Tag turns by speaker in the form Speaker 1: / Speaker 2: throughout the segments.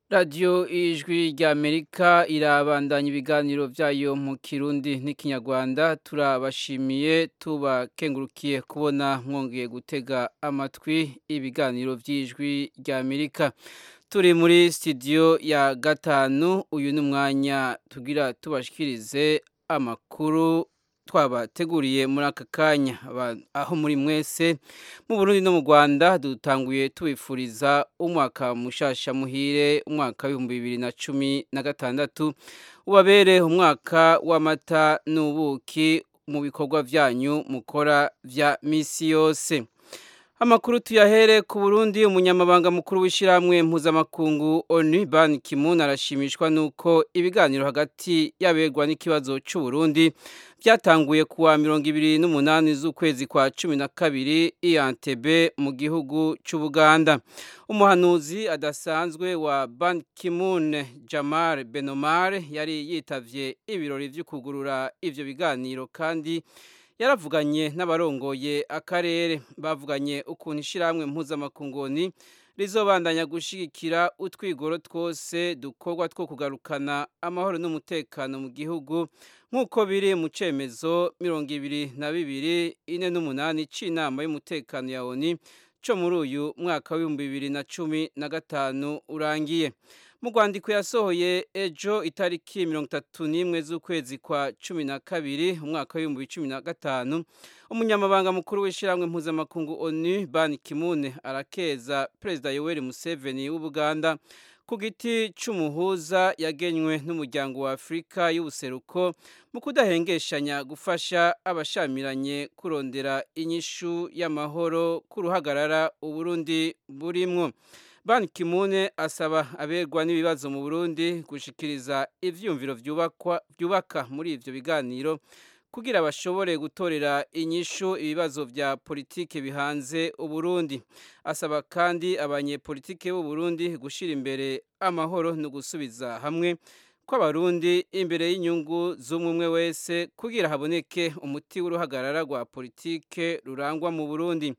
Speaker 1: radiyo ijwi rya amerika irabandanya ibiganiro byayo mu kirundi n'ikinyarwanda turabashimiye tubakengurukiye kubona mwongeye gutega amatwi ibiganiro by'ijwi rya amerika turi muri sitidiyo ya gatanu uyu ni umwanya tugira tubashikirize amakuru twabateguriye muri aka kanya aho muri mwese mu Burundi no mu Rwanda dutanguye tubifuriza umwaka mushasha muhire umwaka w'ibihumbi bibiri na cumi na gatandatu ubabere umwaka w'amata n'ubuki mu bikorwa byanyu mukora vya misi yose amakuru tuyahere ku Burundi umunyamabanga mukuru w'ishyirahamwe mpuzamakungu ONU Ban Ki-moon arashimishwa nuko ibiganiro hagati yaberwa n'ikibazo cy'u Burundi byatanguye kuwa mirongo ibiri n'umunani z'ukwezi kwa cumi na kabiri i Entebbe mu gihugu cy'Ubuganda umuhanuzi adasanzwe wa Ban Ki-moon Jamal Benomar yari yitavye ibirori vyo kugurura ivyo biganiro kandi yaravuganye n'abarongoye akarere bavuganye ukuntu ishyirahamwe mpuzamakungoni rizobandanya gushigikira utwigoro twose dukorwa two kugarukana amahoro n'umutekano mu gihugu nk'uko biri mu cemezo mirongo ibiri na bibiri ine n'umunani c'inama y'umutekano ya oni co muri uyu mwaka w'ibihumbi bibiri na cumi na gatanu urangiye mu rwandiko yasohoye ejo itariki mirongo itatu n'imwe z'ukwezi kwa cumi na kabiri umwaka w'ibihumbi cumi na gatanu umunyamabanga mukuru w'ishyirahamwe mpuzamakungu onu ban kimune arakeza perezida yoweri museveni w'ubuganda ku giti cy'umuhuza yagenywe n'umuryango wa afurika y'ubuseruko mu kudahengeshanya gufasha abashamiranye kurondera inyishu y'amahoro ku ruhagarara uburundi burimwo Ban Ki-moon asaba aberwa n'ibibazo mu Burundi gushikiriza ivyumviro vyubakwa vyubaka muri ivyo biganiro kugira bashobore gutorera inyishu ibibazo vya politike bihanze Uburundi asaba kandi abanyepolitike b'u Burundi gushira imbere amahoro no gusubiza hamwe kw'abarundi imbere y'inyungu z'umwe wese kugira haboneke umuti w'uruhagarara rwa politike rurangwa mu Burundi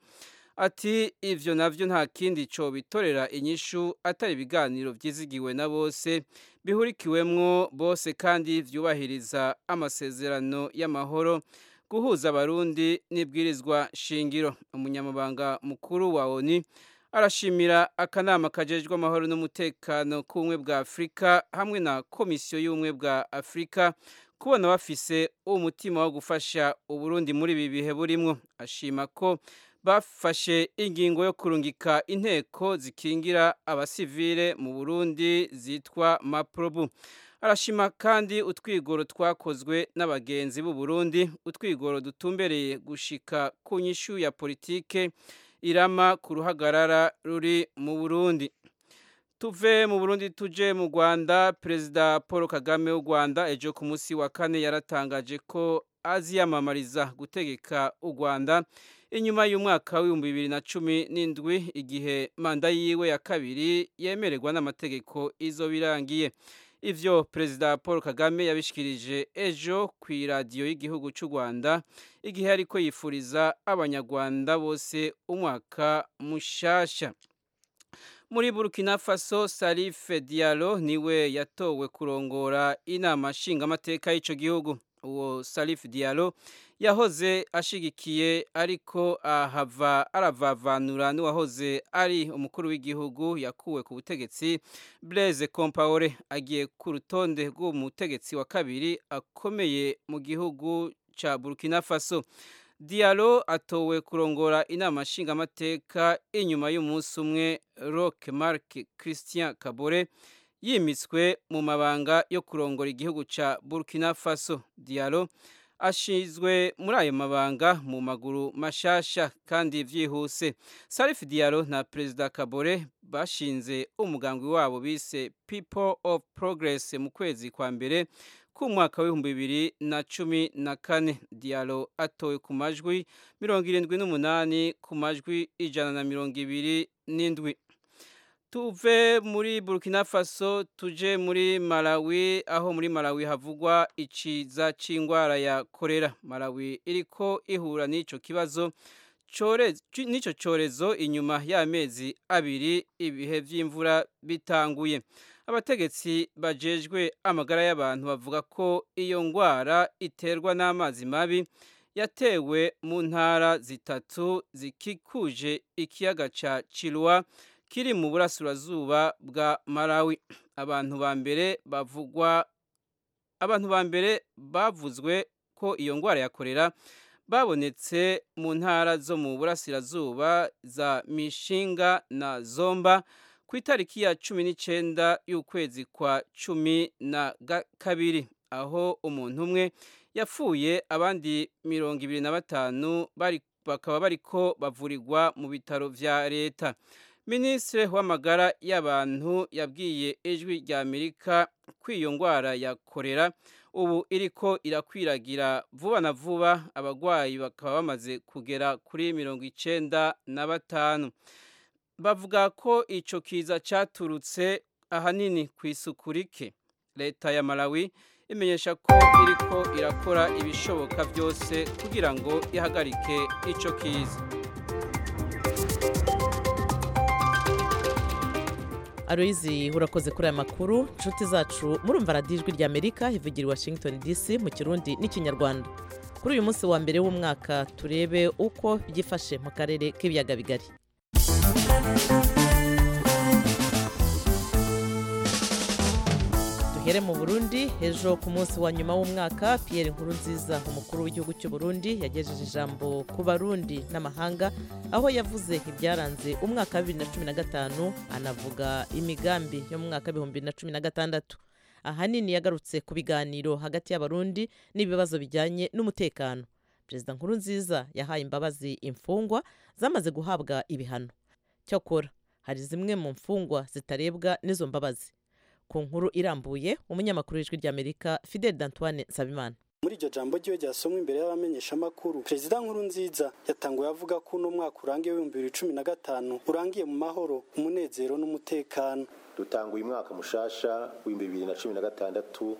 Speaker 1: ati ivyo navyo nta kindi co bitorera inyishu atari ibiganiro vyizigiwe na bose bihurikiwemwo bose kandi vyubahiriza amasezerano y'amahoro guhuza abarundi n'ibwirizwa shingiro umunyamabanga mukuru wa ONU arashimira akanama kajejwe amahoro n'umutekano k'ubumwe bwa Afurika hamwe na komisiyo y'ubumwe bwa Afurika kubona bafise umutima wo gufasha Uburundi muri ibi bihe burimwo ashima ko bafashe ingingo yo kurungika inteko zikingira abasivile mu Burundi zitwa Maprobu arashima kandi utwigoro twakozwe n'abagenzi b'u Burundi utwigoro dutumbereye gushika ku nyishu ya politike irama ku ruhagarara ruri mu Burundi tuve mu Burundi tuje mu Rwanda Perezida Paul Kagame w'u Rwanda ejo ku munsi wa kane yaratangaje ko aziyamamariza gutegeka u Rwanda inyuma y'umwaka w'ibihumbi bibiri na cumi n'indwi igihe manda yiwe ya kabiri yemererwa n'amategeko izo birangiye ivyo perezida paul kagame yabishikirije ejo ku iradiyo y'igihugu cy'u rwanda igihe ariko yifuriza abanyarwanda bose umwaka mushasha muri burkina faso salife dialo niwe yatowe kurongora inama nshingamateka y'ico gihugu uwo salif dialo yahoze ashigikiye ariko ahava aravavanura n'uwahoze ari umukuru w'igihugu yakuwe ku butegetsi Blaise Compaoré agiye ku rutonde rw'umutegetsi wa kabiri akomeye mu gihugu ca Burkina Faso Diallo atowe kurongora inama nshingamateka inyuma y'umunsi umwe Roch Marc Christian Kabore yimitswe mu mabanga yo kurongora igihugu ca Burkina Faso Diallo ashizwe muri ayo mabanga mu maguru mashasha kandi vyihuse Salif Diallo na Perezida Kabore bashinze umugambi wabo bise People of Progress mu kwezi kwa mbere ku mwaka w'ibihumbi bibiri na cumi na kane Diallo atowe ku majwi mirongo irindwi n'umunani ku majwi ijana na mirongo ibiri n'indwi tuve muri Burkina Faso tuje muri Malawi aho muri Malawi havugwa iciza c'ingwara ya kolera Malawi iriko ihura n'ico kibazo n'ico corezo inyuma y'amezi abiri ibihe vy'imvura bitanguye abategetsi bajejwe amagara y'abantu bavuga ko iyo ngwara iterwa n'amazi mabi yatewe mu ntara zitatu zikikuje ikiyaga ca Chilwa kiri mu burasirazuba bwa Malawi abantu ba mbere bavugwa abantu ba mbere bavuzwe ko iyo ngwara ya korera babonetse mu ntara zo mu burasirazuba za Mishinga na Zomba ku itariki ya cumi n'icenda y'ukwezi kwa cumi na kabiri aho umuntu umwe yapfuye abandi mirongo ibiri na batanu bari bakaba bariko bavurirwa mu bitaro vya leta minisitiri w'amagara y'abantu yabwiye ijwi rya amerika ko iyo ngwara ya korera ubu iriko irakwiragira vuba na vuba abagwayi bakaba bamaze kugera kuri mirongo icenda na batanu bavuga ko ico kiza caturutse ahanini ku isuku rike leta ya malawi imenyesha ko iriko irakora ibishoboka byose kugira ngo ihagarike ico kiza
Speaker 2: Aloyizi urakoze kuri aya makuru inshuti zacu murumva radiyo ijwi rya amerika ivugira i washington dc mu kirundi n'ikinyarwanda kuri uyu munsi wa mbere w'umwaka turebe uko byifashe mu karere k'ibiyaga bigari duhere mu burundi ejo ku munsi wa nyuma w'umwaka Pierre Nkurunziza umukuru w'igihugu cy'u Burundi yagejeje ijambo ku barundi n'amahanga aho yavuze ibyaranze umwaka wa bibiri na cumi na gatanu anavuga imigambi yo mu mwaka w'ibihumbi bibiri na cumi na gatandatu ahanini yagarutse ku biganiro hagati y'abarundi n'ibibazo bijyanye n'umutekano perezida Nkurunziza yahaye imbabazi imfungwa zamaze guhabwa ibihano cyakora hari zimwe mu mfungwa zitarebwa n'izo mbabazi ku nkuru irambuye umunyamakuru w'ijwi ry'amerika fidel d'antoine nsabimana
Speaker 3: muri iryo jambo ryiwe ryasomwe imbere y'abamenyeshamakuru perezida nkuru nziza yatanguye avuga ko uno mwaka urangiye w'ibihumbi bibiri cumi na gatanu urangiye mu mahoro umunezero n'umutekano
Speaker 4: dutanguye umwaka mushasha w'ibihumbi bibiri na cumi na gatandatu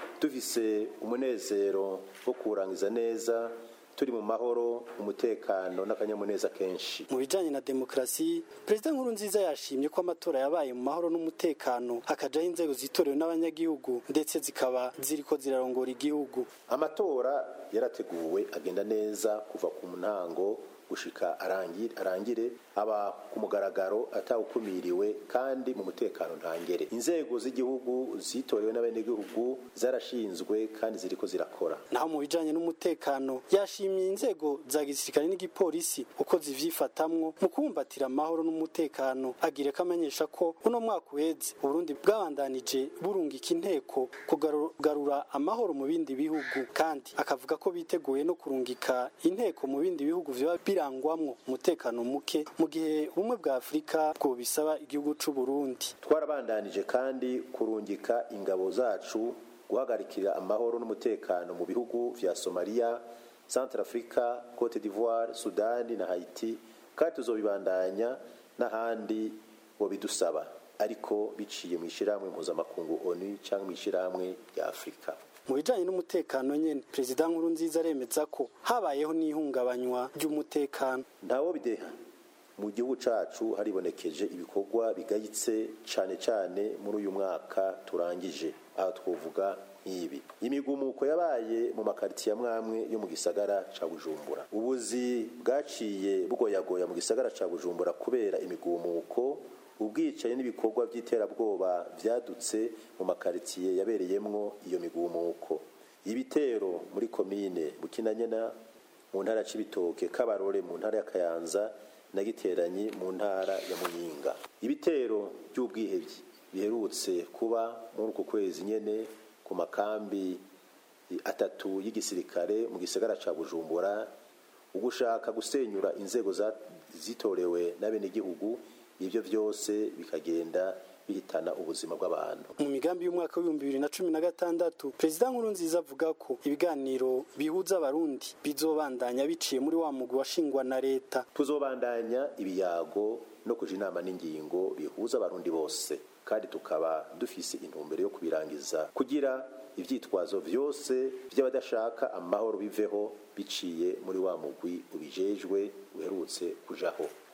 Speaker 4: dufise umunezero wo kuwurangiza neza turi mu mahoro umutekano n'akanyamuneza kenshi
Speaker 3: mu bijyanye na demokarasi perezida nkuru nziza yashimye ko amatora yabaye mu mahoro n'umutekano hakajaho inzego zitorewe n'abanyagihugu ndetse zikaba ziriko zirarongora igihugu
Speaker 4: amatora yarateguwe agenda neza kuva ku ntango gushika arangire, arangire aba ku mugaragaro atawukumiriwe kandi mu mutekano ntangere inzego z'igihugu zitorewe n'abenegihugu zarashinzwe kandi ziriko zirakora
Speaker 3: naho mu bijanye n'umutekano yashimiye inzego za gisirikare n'igipolisi uko zivyifatamwo mu kubumbatira amahoro n'umutekano agire ko amenyesha ko uno mwaka uheze uburundi bwabandanije burungika inteko kugarura amahoro mu bindi bihugu kandi akavuga ko biteguye no kurungika inteko mu bindi bihugu vyoba birangwamwo umutekano muke mu gihe ubumwe bwa afurika bwo bisaba igihugu c'u Burundi
Speaker 4: twarabandanije kandi kurungika ingabo zacu guhagarikira amahoro n'umutekano mu bihugu vya Somalia Centrafrica Cote d'Ivoire Sudani na Haiti kandi tuzobibandanya n'ahandi bo bidusaba ariko biciye mu ishyirahamwe mpuzamakungu ONU cyangwa mu ishyirahamwe rya Afurika
Speaker 3: mu bijanye n'umutekano nyene perezida nkuru nziza aremeza ko habayeho n'ihungabanywa ry'umutekano
Speaker 4: ntawo bideha mu gihugu cacu haribonekeje ibikorwa bigayitse cane cane muri uyu mwaka turangije aha twovuga nk'ibi imigumuko yabaye mu makaritiye amwamwe yo mu gisagara ca bujumbura ubuzi bwaciye bugoyagoya mu gisagara ca bujumbura kubera imigumuko ubwicaye n'ibikorwa by'iterabwoba byadutse mu makaritiye yabereyemwo iyo migumuko ibitero muri komine bukinanyana mu ntara ya cibitoke kabarore mu ntara ya kayanza na giteranyi mu ntara ya muyinga ibitero by'ubwihebyi biherutse kuba muri uku kwezi nyene ku makambi atatu y'igisirikare mu gisagara ca bujumbura ugushaka gusenyura inzego zitorewe n'abenegihugu ibyo byose bikagenda bihitana ubuzima bw'abantu
Speaker 3: mu migambi y'umwaka w'ibihumbi bibiri na cumi na gatandatu perezida nkuru nziza avuga ko ibiganiro bihuza abarundi bizobandanya biciye muri wa mugwi washingwa na leta
Speaker 4: tuzobandanya ibiyago no kuja inama n'ingingo bihuza abarundi bose kandi tukaba dufise intumbero yo kubirangiza kugira ivyitwazo vyose vy'abadashaka amahoro biveho biciye muri wa mugwi ubijejwe uherutse kujaho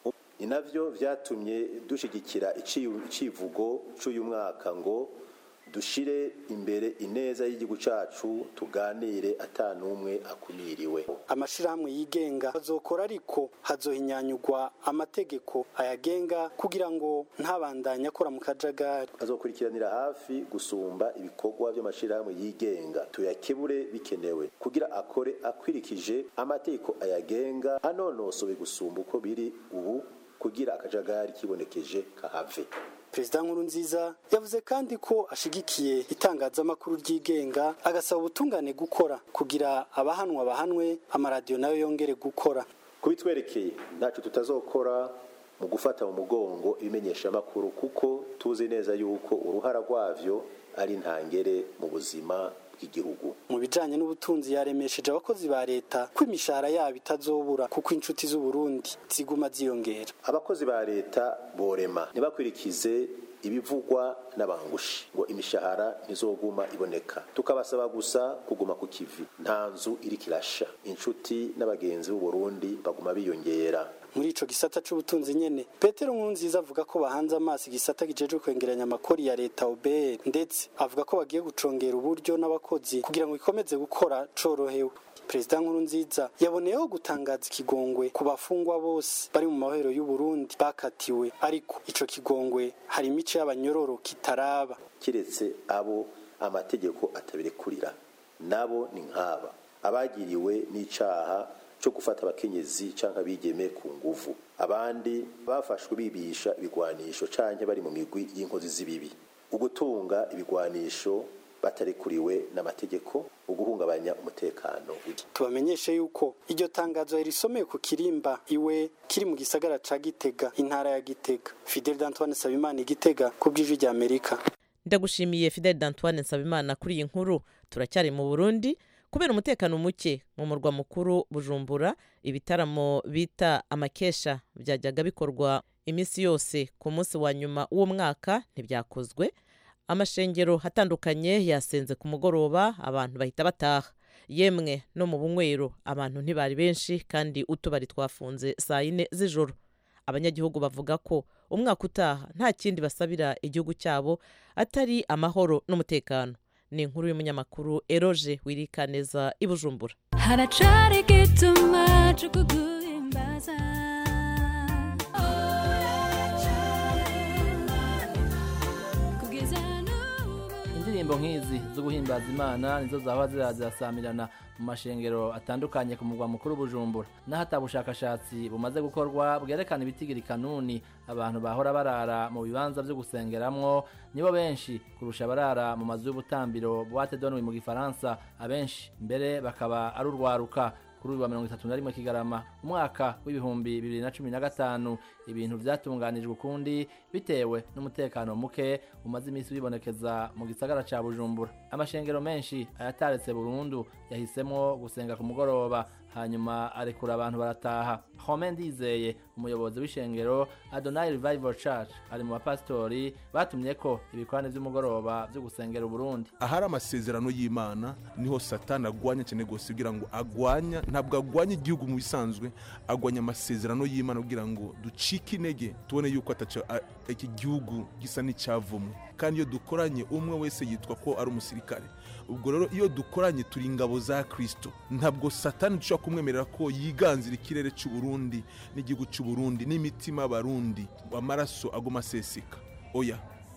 Speaker 4: ni navyo vyatumye dushigikira icivugo c'uyu mwaka ngo dushire imbere ineza y'igihugu cacu tuganire ata n'umwe akumiriwe
Speaker 3: amashirahamwe yigenga bazokora ariko hazohinyanyurwa amategeko ayagenga kugira ngo ntabandanye akora mu kajagari
Speaker 4: azokurikiranira hafi gusumba ibikorwa by'amashirahamwe yigenga tuyakebure bikenewe kugira akore akwirikije amategeko ayagenga anonosowe gusumba uko biri ubu kugira akajagari kibonekeje kahave
Speaker 3: perezida nkurunziza yavuze kandi ko ashigikiye itangazamakuru ryigenga agasaba ubutungane gukora kugira abahanwa bahanwe amaradiyo nayo yongere gukora
Speaker 4: kubitwerekeye ntaco tutazokora mu gufata mu mugongo ibimenyeshamakuru kuko tuzi neza yuko uruhara rwavyo ari ntangere mu buzima bw'igihugu
Speaker 3: mu bijanye n'ubutunzi yaremesheje abakozi ba leta ko imishahara yabo itazobura kuko inshuti z'uburundi ziguma ziyongera
Speaker 4: abakozi ba leta borema ntibakurikize ibivugwa n'abangushi ngo imishahara ntizoguma iboneka tukabasaba gusa kuguma ku kivi nta nzu iriko irasha inshuti n'abagenzi b'uburundi baguma biyongera
Speaker 3: muri ico gisata c'ubutunzi nyene petero nkurunziza avuga ko bahanze amaso igisata kijejwe kwengeranya amakori ya leta obr ndetse avuga ko bagiye gucongera uburyo n'abakozi kugira ngo ikomeze gukora corohewe perezida nkurunziza yaboneyeho gutangaza ikigongwe ku bafungwa bose bari mu mahoro y'uburundi bakatiwe ariko ico kigongwe hari imico y'abanyororo kitaraba
Speaker 4: kiretse abo amategeko atabirekurira nabo ni nk'aba abagiriwe n'icaha cyo gufata abakenyezi canke abigeme ku nguvu abandi bafashwe bibisha ibigwanisho canke bari mu migwi y'inkozi z'ibibi ugutunga ibigwanisho batarekuriwe n'amategeko uguhungabanya umutekano
Speaker 3: tubamenyeshe yuko iryo tangazo yarisomeye ku kirimba iwe kiri mu gisagara ca gitega intara ya gitega fidel d'antoine sabimana igitega ku bw'ijwi rya amerika
Speaker 2: ndagushimiye fidel d'antoine nsabimana kuri iyi nkuru turacyari mu burundi kubera umutekano muke mu murwa mukuru bujumbura ibitaramo bita amakesha byajyaga bikorwa iminsi yose ku munsi wa nyuma w'umwaka ntibyakozwe amashengero atandukanye yasenze ku mugoroba abantu bahita bataha yemwe no mu bunywero abantu ntibari benshi kandi utubari twafunze saa yine z'ijoro abanyagihugu bavuga ko umwaka utaha nta kindi basabira igihugu cyabo atari amahoro n'umutekano ni inkuru y'umunyamakuru eroje wirikaneza i bujumbura
Speaker 5: haracari igituma cyo kuguhimbaza
Speaker 6: indirimbo nk'izi zo guhimbaza imana nizo zaba zirazasamirana mu mashengero atandukanye ku mugwa mukuru bujumbura naho ata bushakashatsi bumaze gukorwa bwerekana ibitigiri kanuni abantu bahora barara mu bibanza byo gusengeramwo nibo benshi kurusha abarara mu mazu y'ubutambiro boite donwe mu gifaransa abenshi mbere bakaba ari urwaruka kuri uyu wa mirongo itatu na rimwe kigarama umwaka w'ibihumbi bibiri na cumi na gatanu ibintu vyatunganijwe ukundi bitewe n'umutekano muke umaze iminsi wibonekeza mu gisagara ca bujumbura amashengero menshi ayataretse burundu yahisemwo gusenga ku mugoroba hanyuma arekura abantu barataha home ndizeye umuyobozi w'ishengero adonai revival church ari mu bapasitori batumye ko ibikorane vy'umugoroba vyo gusengera uburundi
Speaker 7: ahari amasezerano y'imana niho satani agwanya cyane rwose kugira ngo agwanya ntabwo agwanya igihugu mu bisanzwe agwanya amasezerano y'imana kugira ngo ducike intege tubone yuko iki gihugu gisa n'icyavumwe kandi iyo dukoranye umwe wese yitwa ko ari umusirikare ubwo rero iyo dukoranye turi ingabo za kirisito ntabwo satani dushobora kumwemerera ko yiganzira ikirere cy'uburundi n'igihugu cy'uburundi n'imitima y'abarundi amaraso agoma aseseka oya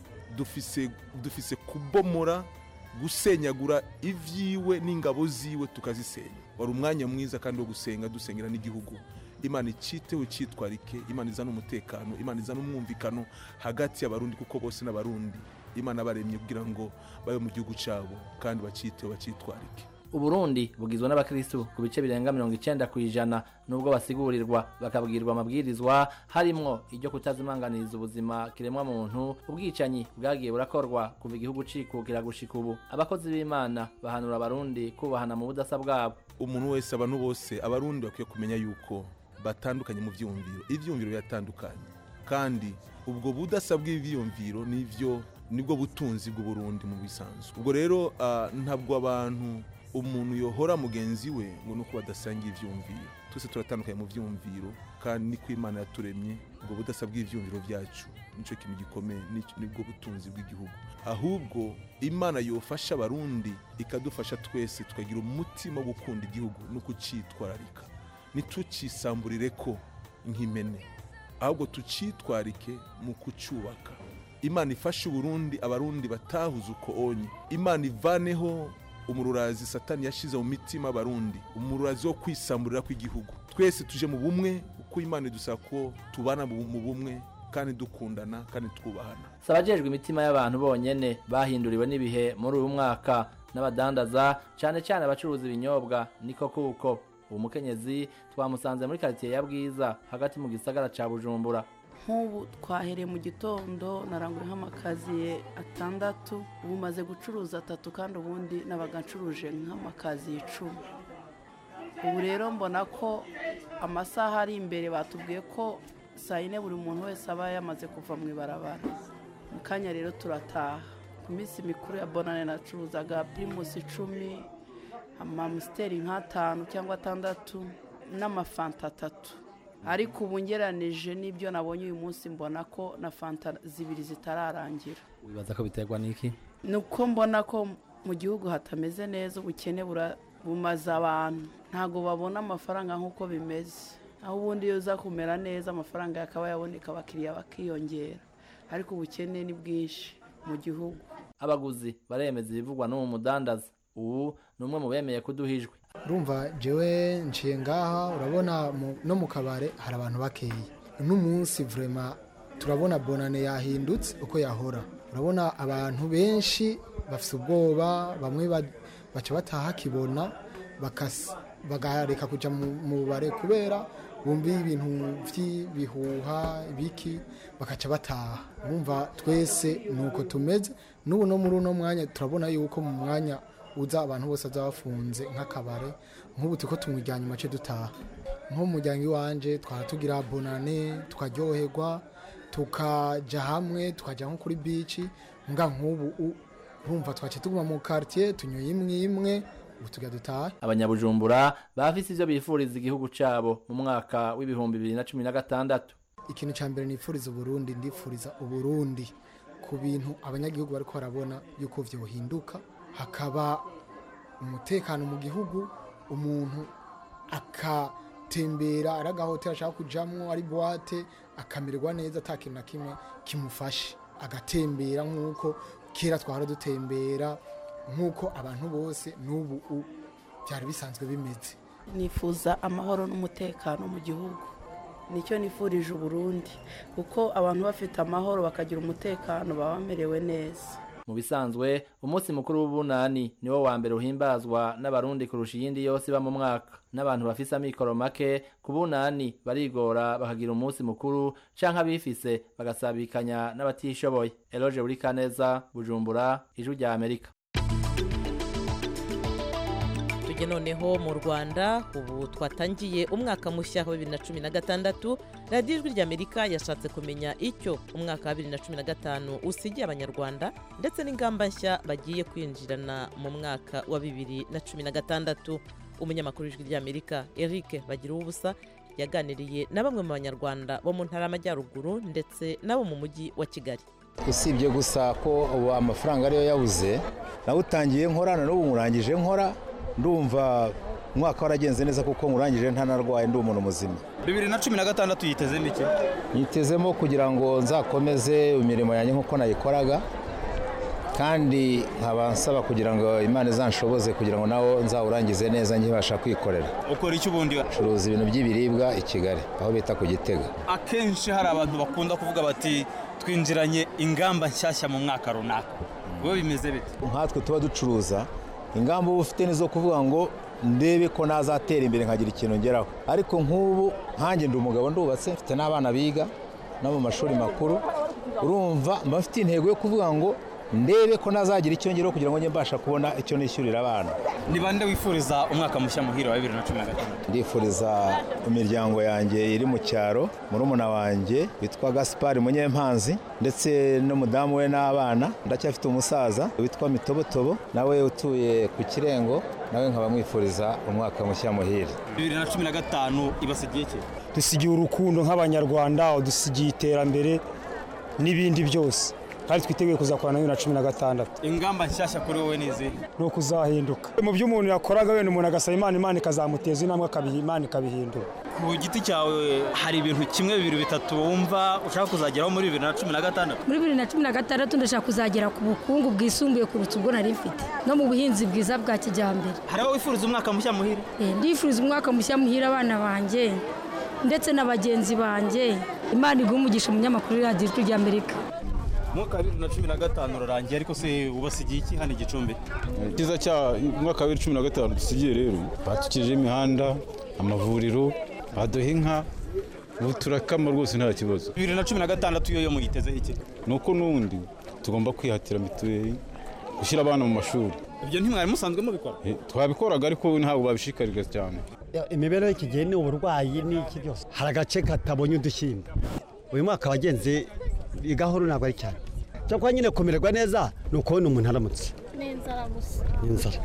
Speaker 7: dufise dufise kubomora gusenyagura ibyiwe n'ingabo ziwe tukazisenya wari umwanya mwiza kandi wo gusenga dusengera n'igihugu imana iciteho icitwarike imana izana umutekano imana izana umwumvikano hagati y'abarundi kuko bose n'abarundi imana baremye kugira ngo babe mu gihugu cyabo kandi baciteho bacitwarike
Speaker 6: uburundi bugizwe n'abakristu ku bice birenga mirongo icenda ku ijana nubwo basigurirwa bakabwirwa amabwirizwa harimwo iryo kutazimanganiriza ubuzima kiremwa muntu ubwicanyi bwagiye burakorwa kuva igihugu cikukira gushika ubu abakozi b'imana bahanura abarundi kubahana mu budasa bwabo
Speaker 7: umuntu wese abantu bose abarundi bakwiye kumenya yuko batandukanye mu vyumviro ivyumviro biratandukanye kandi ubwo budasa bw'ivyumviro nivyo nibwo butunzi bw'uburundi mu bisanzwe ubwo rero ah, ntabwo abantu umuntu yohora mugenzi we ngo nuko badasangiye ivyumviro twese turatandukanye mu vyumviro kandi niko imana yaturemye ubwo budasa bw'ivyumviro vyacu nico kintu gikomeye nico- nibwo butunzi bw'igihugu ahubwo imana yofasha abarundi ikadufasha twese tukagira umutima wo gukunda igihugu no kucitwararika ntitucisamburire ko nk'imene ahubwo tucitwarike mu kucyubaka imana ifashe uburundi abarundi batahuze uko onye imana ivaneho umururazi satani yashize mu mitima y'abarundi umururazi wo kwisamburira kw'igihugu twese tuje mu bumwe uko imana idusaba ko tubana mu mu bumwe kandi dukundana kandi twubahana
Speaker 6: si abajejwe imitima y'abantu bonyene bahinduriwe n'ibihe muri uyu mwaka n'abadandaza cyane cyane abacuruza ibinyobwa niko kuko uwo mukenyezi twamusanze muri karitsiye ya bwiza hagati mu gisagara ca bujumbura
Speaker 8: nk'ubu twahereye mu gitondo narangura nk'amakaziye atandatu ubu maze gucuruza atatu kandi ubundi nabaga ncuruje nk'amakaziye icumi ubu rero mbona ko amasaha ari imbere batubwiye ko saa yine buri muntu wese aba yamaze kuva mu ibarabara mu kanya rero turataha ku minsi mikuru ya bonane nacuruzaga pirimusi icumi amamusiteri nk'atanu cyangwa atandatu n'amafanta atatu ariko ubu ngeranije n'ibyo nabonye uyu munsi mbona ko na fanta zibiri zitararangira
Speaker 6: wibaza ko biterwa n'iki
Speaker 8: ni uko mbona ko mu gihugu hatameze neza ubukene bura- bumaze abantu ntabwo babona amafaranga nk'uko bimeze aho ubundi iyo uza kumera neza amafaranga yakaba yaboneka abakiriya bakiyongera ariko ubukene ni bwinshi mu gihugu
Speaker 6: abaguzi baremeza ibivugwa n'uwo mudandaza ubu ni umwe mu bemeye kuduhijwe
Speaker 9: urumva jewe nciye ngaha urabona mu- no mu kabare hari abantu bakeya uno munsi vrema turabona bonane yahindutse uko yahora urabona abantu benshi bafite ubwoba bamwe ba- baca bataha kibona bakas- bagareka kuja mu mu bubare kubera bumviye ibintu by'ibihuha ibiki bakaca bataha bumva twese ni uko tumeze n'ubu no muri uno mwanya turabona yuko mu mwanya uza abantu bose bazaba bafunze nk'akabare nk'ubu turiko tumujyanye mace dutaha nko mu muryango iwanje twara tugira bonane tukaryoherwa tukaja hamwe tukaja nko kuri bici nga nk'ubu u- urumva twace tuguma mu quartier tunyoye imwe imwe ubu tuga dutaha
Speaker 6: abanyabujumbura bafise ivyo bifuriza igihugu cabo mu mwaka w'ibihumbi bibiri na cumi na gatandatu
Speaker 9: ikintu cya mbere nifuriza uburundi ndifuriza uburundi ku bintu abanyagihugu bariko barabona yuko vyohinduka hakaba umutekano mu gihugu umuntu akatembera ari agahoteli ashaka kujamwo ari buwate akamererwa neza ata kintu na kimwe kimufashe agatembera nk'uko kera twahora dutembera nk'uko abantu bose n'ubu u- byari bisanzwe bimeze
Speaker 8: nifuza amahoro n'umutekano mu gihugu nicyo nifurije uburundi kuko abantu bafite amahoro bakagira umutekano baba bamerewe neza
Speaker 6: mu bisanzwe umunsi mukuru w'ubunani niwo wa mbere uhimbazwa n'abarundi kurusha iyindi yose iba mu mwaka n'abantu bafise amikoro make ku bunani barigora bakagira umunsi mukuru canke abifise bagasabikanya n'abatishoboye eloge buri kaneza bujumbura ijwi rya amerika
Speaker 2: tujye noneho mu rwanda ubu twatangiye umwaka mushya wa bibiri na cumi na gatandatu radiyo ijwi ry'amerika yashatse kumenya icyo umwaka wa bibiri na cumi na gatanu usigiye abanyarwanda ndetse n'ingamba nshya bagiye kwinjirana mu mwaka wa bibiri na cumi na gatandatu umunyamakuru w'ijwi ry'amerika eric bagira ubusa yaganiriye na bamwe mu banyarwanda bo mu ntara y'amajyaruguru ndetse n'abo mu mujyi wa kigali
Speaker 10: usibye gusa ko ubu amafaranga ariyo yabuze nawutangiye nkora na n'ubu nkurangije nkora ndumva umwaka waragenze neza kuko nkurangije ntanarwaye ndi umuntu muzima
Speaker 11: bibiri na cumi na gatandatu yitezemo iki
Speaker 10: nyitezemo kugira ngo nzakomeze imirimo yanjye nk'uko nayikoraga kandi nkaba nsaba kugira ngo imana izanshoboze kugira ngo nawo nzawurangize neza nkibasha kwikorera
Speaker 11: ukora iki ubundi
Speaker 10: curuza ibintu by'ibiribwa i kigali aho bita ku gitega
Speaker 11: akenshi hari abantu bakunda kuvuga bati twinjiranye ingamba nshyashya mu mwaka runaka wowe bimeze bite
Speaker 10: nkatwe tuba ducuruza ingamba uba ufite nizo kuvuga ngo ndebe ko nazatera imbere nkagira ikintu ngeraho ariko nk'ubu nkanjye ndi umugabo ndubatse mfite n'abana biga no mu mashuri makuru urumva mba mfite intego yo kuvuga ngo ndebe ko nazagira icyo ngeraho kugira ngo njye mbasha kubona icyo nishyurira abana
Speaker 11: ni bande wifuriza umwaka mushya muhire wa bibiri na cumi na gatandatu
Speaker 10: ndifuriza imiryango yanjye iri mu cyaro murumuna wanjye witwa gaspari munyempanzi ndetse n'umudamu we n'abana ndacyafite umusaza witwa mitobotobo nawe utuye ku kirengo nawe nkaba mwifuriza umwaka mushya muhire
Speaker 11: bibiri na cumi na gatanu ibasigiye iki
Speaker 12: dusigiye urukundo nk'abanyarwanda dusigiye iterambere n'ibindi byose kandi twiteguye kuzakorana na bibiri na cumi na gatandatu
Speaker 11: ingamba nshyashya kuri wowe ni izihe
Speaker 12: ni ukuzahinduka mu byo umuntu yakoraga wenda umuntu agasaba imana imana ikazamuteza intambwe akabiha imana ikabihindura
Speaker 11: ku giti cyawe hari ibintu kimwe bibiri bitatu wumva ushaka kuzageraho muri bibiri na cumi na gatandatu
Speaker 13: muri bibiri na cumi na gatandatu ndashaka kuzagera ku bukungu bwisumbuye kuruta ubwo nari mfite no mu buhinzi bwiza bwa kijyambere
Speaker 11: hari aho wifuriza umwaka mushya muhire
Speaker 13: Eh, ndifuriza umwaka mushya muhira abana banjye ndetse na bagenzi banjye imana iguha umugisha umunyamakuru radiyo ijwi ry'amerika
Speaker 11: umwaka wa bibiri na cumi na gatanu urarangiye ariko se ubasigiye iki hano i gicumbi
Speaker 14: icyiza cya umwaka wa bibiri cumi na gatanu dusigiye rero batukije imihanda amavuriro baduha inka ubu turakama rwose nta kibazo
Speaker 11: bibiri na cumi na gatandatu yo yo muyitezeho iki
Speaker 14: ni uko n'ubundi tugomba kwihatira mituweli gushyira abana mu mashuri
Speaker 11: ibyo ntimwari musanzwe mubikora
Speaker 14: Eh, twabikoraga ariko ntabwo babishishikariza cyane
Speaker 15: imibereho y'iki gihe ni uburwayi n'iki byose hari agace katabonye udushyimbo uyu mwaka wagenze gahoro ntabwo ari cyane cyakora nyine kumererwa neza ni ukubona umuntu aramutse
Speaker 16: n'inzara gusa
Speaker 15: inzara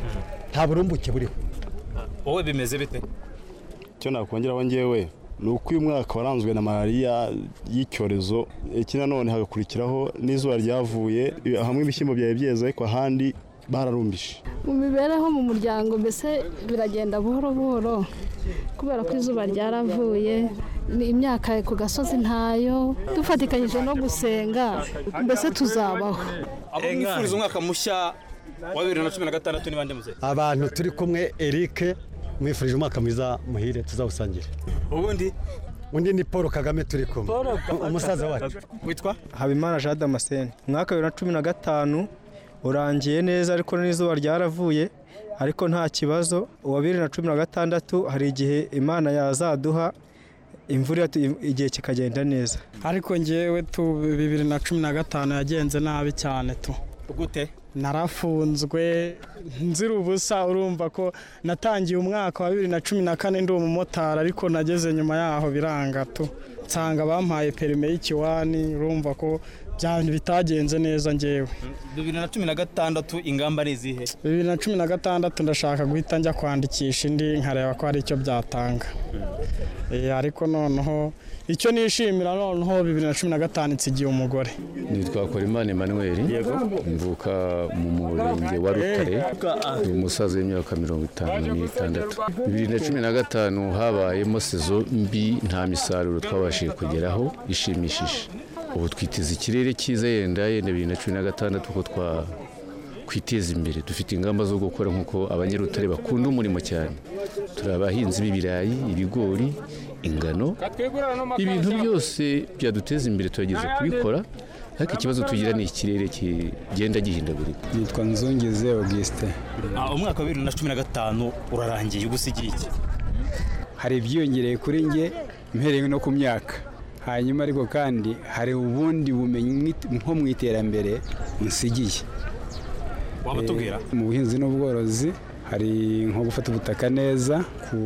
Speaker 15: nta burumbuke buriho
Speaker 11: wowe bimeze bite
Speaker 17: icyo nakongeraho ngewe ni uko uyu mwaka waranzwe na malariya y'icyorezo iki nanone hagakurikiraho n'izuba ryavuye hamwe ibishyimbo byari byeze ariko ahandi bararumbije
Speaker 16: mu mibereho mu muryango mbese biragenda buhoro buhoro kubera ko izuba ryaravuye ni imyaka ku gasozi ntayo dufatikanyije no gusenga mbese tuzabaho
Speaker 11: abo mwifuriza umwaka mushya wa bibiri na cumi na gatandatu ni bande muze
Speaker 15: abantu turi kumwe eric mwifurije umwaka mwiza muhire tuzawusangire
Speaker 11: ubundi
Speaker 15: undi ni paul kagame turi kumwe umusaza wacu
Speaker 11: witwa
Speaker 18: habimana jean damascene umwaka wa bibiri na cumi na gatanu urangiye neza ariko n'izuba ryaravuye ariko nta kibazo uwa bibiri na cumi na gatandatu hari igihe imana yazaduha imvura igihe kikagenda neza
Speaker 19: ariko ngewe tu bibiri na cumi na gatanu yagenze nabi cyane tu
Speaker 11: gute
Speaker 19: narafunzwe nzira ubusa urumva ko natangiye umwaka wa bibiri na cumi na kane ndi umumotari ariko nageze nyuma yaho biranga tu nsanga bampaye perime y'ikiwani urumva ko bya bitagenze neza ngewe
Speaker 11: bibiri na cumi na gatandatu ingamba ni izihe
Speaker 19: bibiri na cumi na gatandatu ndashaka guhita njya kwandikisha indi nkareba ko hari icyo byatanga Eh, ariko noneho icyo nishimira noneho bibiri na cumi na gatanu nsigiye umugore
Speaker 20: nitwa Korimana Emmanuel mvuka mu murenge wa Rutare ni umusaza w'imyaka mirongo itanu n'itandatu bibiri na cumi na gatanu habayemo sezo mbi nta misaruro twabashije kugeraho ishimishije ubu twiteze ikirere cyiza yenda yenda bibiri na cumi na gatandatu ko twa kwiteza imbere dufite ingamba zo gukora nk'uko abanyarutare bakunda umurimo cyane turi abahinzi b'ibirayi ibigori ingano ibintu byose byaduteza imbere turageze kubikora ariko ikibazo tugira ni ikirere kigenda gihindagurika
Speaker 14: nitwa nzongeze augustin
Speaker 11: Ah, umwaka wa bibiri na cumi na gatanu urarangiye ugusigiye iki
Speaker 14: hari ibyiyongereye kuri nge mpereye no ku myaka hanyuma ariko kandi hari ubundi bumenyi nko mu iterambere nsigiye
Speaker 11: waba tubwira
Speaker 14: Eh, mu buhinzi n'ubworozi hari nko gufata ubutaka neza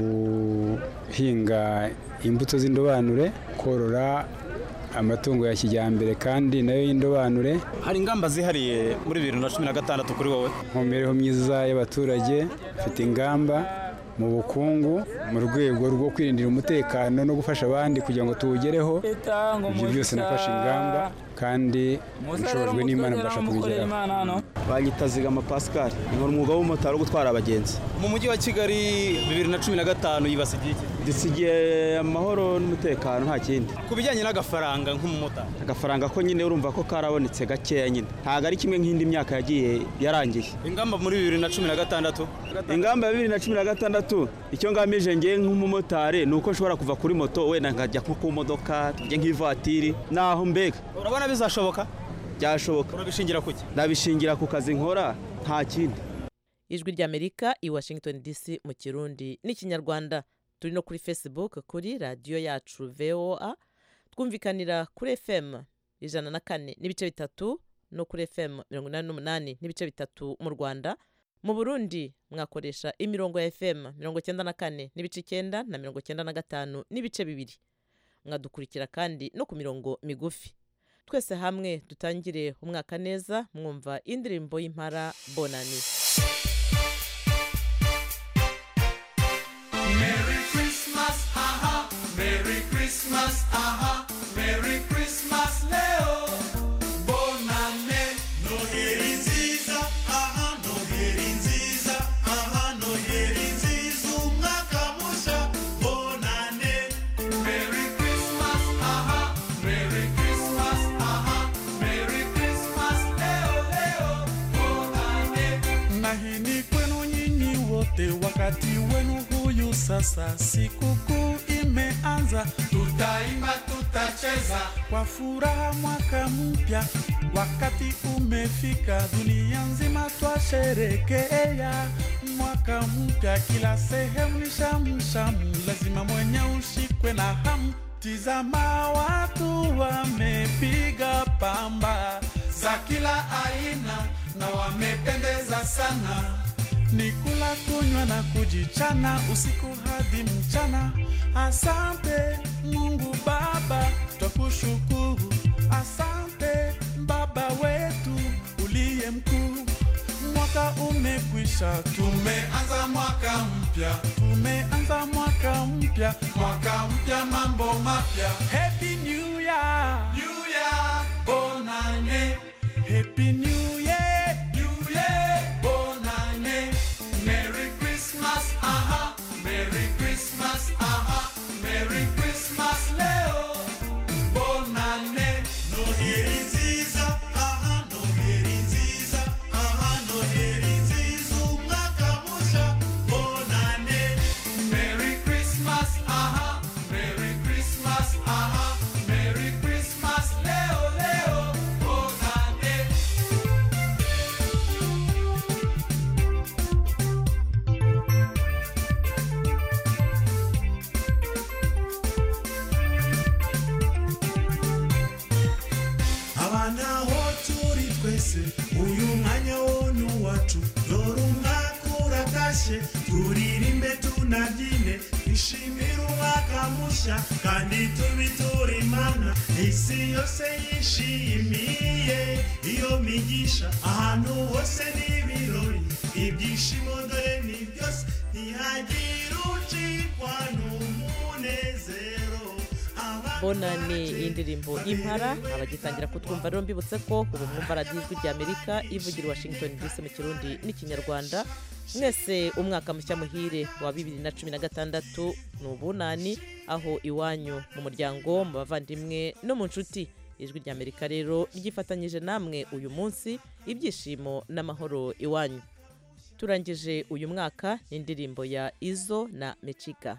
Speaker 14: guhinga imbuto z'indobanure korora amatungo ya kijyambere kandi nayo y'indobanure
Speaker 11: hari ingamba zihariye muri bibiri na cumi na gatandatu kuri wowe
Speaker 14: mu mibereho myiza y'abaturage bafite ingamba mu bukungu mu rwego rwo kwirindira umutekano no gufasha abandi kugira ngo tuwugereho ibyo byose nafashe ingamba kandi nshobojwe n'imana mbasha kubigeraho
Speaker 21: banyita zigama pascal nkora umwuga w'umumotari wo gutwara abagenzi
Speaker 11: mu mujyi wa kigali bibiri na cumi na gatanu yibasigiye iki
Speaker 21: dusigiye amahoro n'umutekano nta kindi
Speaker 11: ku bijyanye n'agafaranga nk'umumotari
Speaker 21: agafaranga ko nyine urumva ko karabonetse gakeya nyine ntabwo ari kimwe nk'indi myaka yagiye yarangiye
Speaker 11: ingamba muri bibiri na cumi na gatandatu
Speaker 21: ingamba ya bibiri na cumi na gatandatu icyo ngamije ngewe nk'umumotari ni uko nshobora kuva kuri moto wenda nkajya nko ku modoka tujye nk'ivatiri naho mbega
Speaker 11: urabona bizashoboka
Speaker 21: byashoboka
Speaker 11: urabishingira ku ki
Speaker 21: ndabishingira ku kazi nkora nta kindi
Speaker 2: ijwi ry'amerika i washington dc mu kirundi n'ikinyarwanda turi no kuri facebook kuri radiyo yacu voa twumvikanira kuri fm ijana na kane n'ibice bitatu no kuri fm mirongo inani n'umunani n'ibice bitatu mu rwanda mu burundi mwakoresha imirongo ya fm mirongo icyenda na kane n'ibice icyenda na mirongo icyenda na gatanu n'ibice bibiri mwadukurikira kandi no ku mirongo migufi twese hamwe dutangire umwaka neza mwumva indirimbo y'impara bonani
Speaker 1: Merry Christmas, aha, Merry Christmas, aha, Merry Christmas, Leo. Bonane, Noheri nziza, aha, Noheri nziza, aha, Noheri nziza, umwaka mushya, bonane. Merry Christmas, aha, Merry Christmas, aha, Merry Christmas, Leo, Leo, bonane. Na hii ni kwenu nyinyi wote, wakati wenu huyu sasa, sikukuu imeanza, tutaimba, tutacheza kwa furaha mwaka mpya, wakati umefika, dunia nzima twasherekea mwaka mpya, kila sehemu ni shamshamu, lazima mwenye ushikwe na hamu. Tizama watu wamepiga pamba za kila aina na wamependeza sana ni kula kunywa na kujichana usiku hadi mchana. Asante Mungu Baba, twakushukuru. Asante Baba wetu uliye mkuu. Mwaka umekwisha, tumeanza mwaka mpya, tumeanza mwaka mpya, mwaka mpya, mambo mapya. Happy New Year, New Year, bonane. Happy New Year, New Year, bonane. Merry Christmas, aha, Merry Christmas, aha, Merry Christmas, Leo. Bonane, Noheri nziza, aha, Noheri nziza, aha, Noheri nziza, umwaka mushya, bonane. Merry Christmas, aha, Merry Christmas, aha, Merry Christmas, Leo, Leo, bonane. abana aho turi twese uyu mwanya wo ni uwacu dore umwaka uratashye turirimbe tunabyine twishimire umwaka mushya kandi tubiture imana isi yose yishimiye iyo migisha ahantu hose n'ibirori ibyishimo dore ni byose ntihagire ucikwa n'umunezero
Speaker 2: bonani y'indirimbo y'impara abagitangira kutwumva rero mbibutse ko ubu mwumva radiyo ijwi ry'amerika ivugira i washington dc mu kirundi n'ikinyarwanda mwese umwaka mushya muhire wa bibiri na cumi na gatandatu ni ubunani aho iwanyu mu muryango mu bavandimwe no mu nshuti ijwi ry'amerika rero ryifatanyije namwe uyu munsi ibyishimo n'amahoro iwanyu turangije uyu mwaka n'indirimbo ya izo na mecika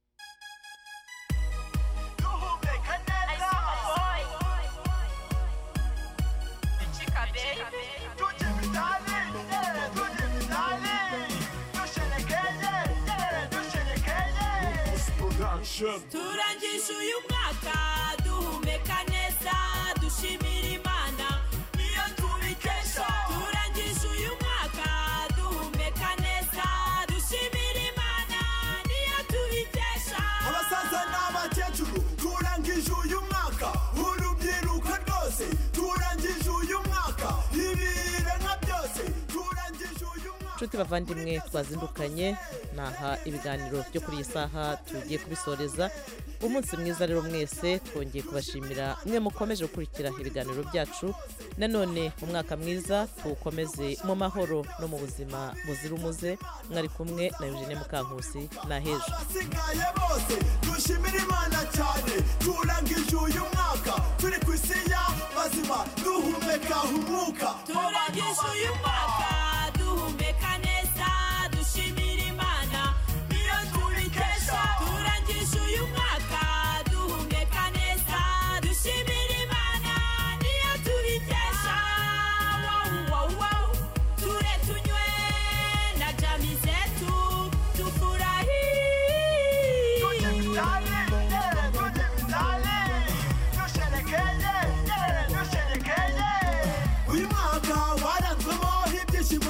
Speaker 1: turangije uyu mwaka duhumeka neza dushimira imana niyo tubikesha turangije uyu mwaka duhumeka neza dushimira imana niyo tubikesha
Speaker 22: abasaza n'abakecuru turangije uyu mwaka urubyiruko rwose turangije uyu mwaka ibiremwa byose turangije uyu mwaka
Speaker 2: nshuti bavandimwe twazindukanye naha ibiganiro byo kuri iyi saha tugiye kubisoreza umunsi mwiza rero mwese twongeye kubashimira mwe mukomeje gukurikira ibiganiro byacu nanone umwaka mwiza tuwukomeze mu mahoro no mu buzima buzira umuze mwari kumwe na eugene mukankusi na hejo
Speaker 22: abasigaye bose dushimira imana cyane turangije uyu mwaka turi ku isi y'abazima duhumeka umwuka
Speaker 1: turangije uyu mwaka duhumeka neza dushimira imana niyo tubikesha turangije uyu mwaka duhumeka neza dushimira imana niyo tubikesha wow, wow, wow. ture tunywe na jami zetu tufurahi
Speaker 22: Tujye vitale, tujye vitale.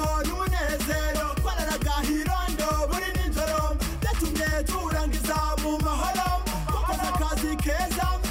Speaker 22: ibyishimo n'umunezero twararaga hirondo buri nijoro byatumye turangiza mu mahoro twakoze akazi keza